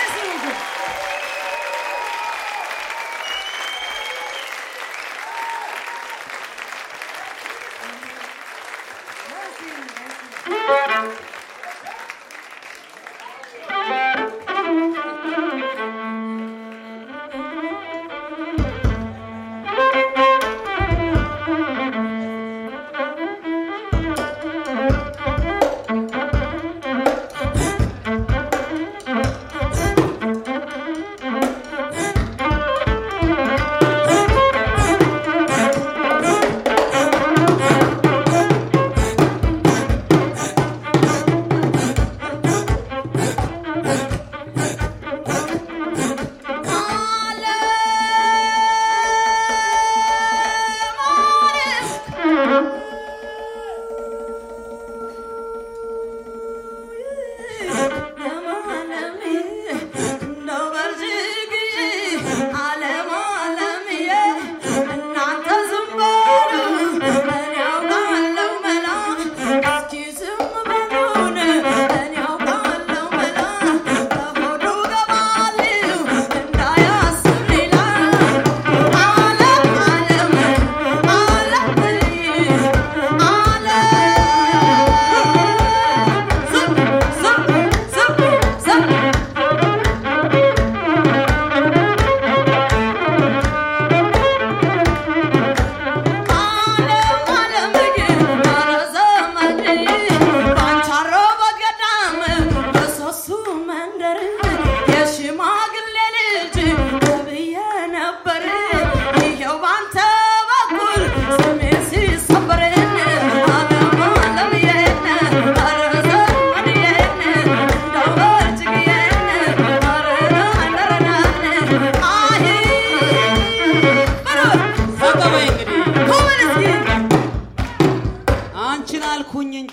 አንቺን አልኩኝ እንጂ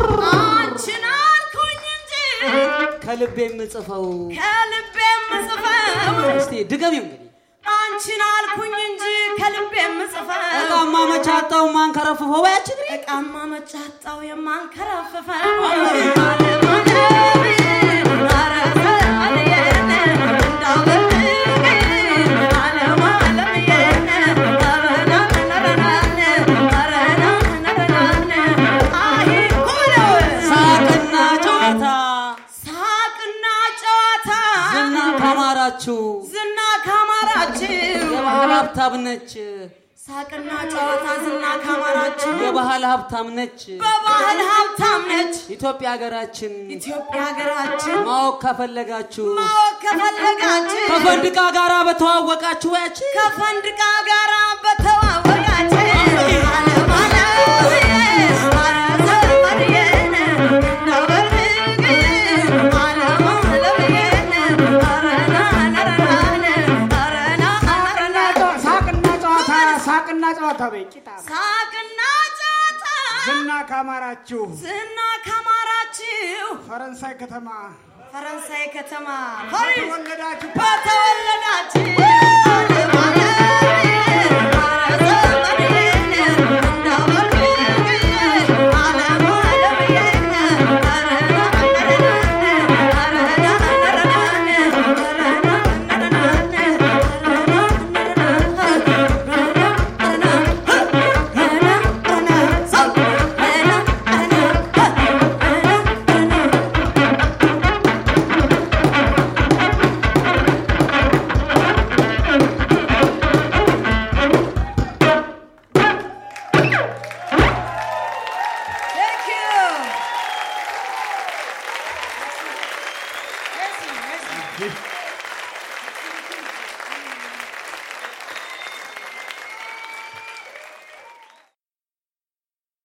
አንቺን አልኩኝ እንጂ ከልቤ የምጽፈው ከልቤ የምጽፈው እስቲ ድገሚው እንግዲህ አንቺን አልኩኝ እንጂ ከልቤ የምጽፈው እቃማ መቻጣው ማንከረፍፈው ያችን እቃማ መጫጣው የማንከረፍፈው ሳቅና ጨዋታ ሳቅና ጨዋታ ዝና ካማራችሁ ዝና ካማራችሁ የባህል ሀብታም ነች ሳቅና ጨዋታ ዝና ካማራችሁ የባህል ሀብታም ነች በባህል ሀብታም ነች ኢትዮጵያ ሀገራችን ኢትዮጵያ ሀገራችን ማወቅ ከፈለጋችሁ ማወቅ ከፈለጋችሁ ከፈንድቃ ጋራ በተዋወቃችሁ ያችን ከፈንድቃ ጋራ በተዋወቃችሁ ዓለም ዓለምዬ፣ ኧረ ዘመድዬን እንደው በልግ፣ ዓለም ዓለምዬ፣ ኧረ ና ነረናን፣ ኧረ ና ነረናን። ሳቅና ጨዋታ ሳቅና ጨዋታ በይ ቂጣ ሳቅና ጨዋታ ዝና ካማራችሁ ዝና ካማራችሁ ፈረንሳይ ከተማ ፈረንሳይ ከተማ ፓሪስ ተወለዳችሁ በተወለዳችሁ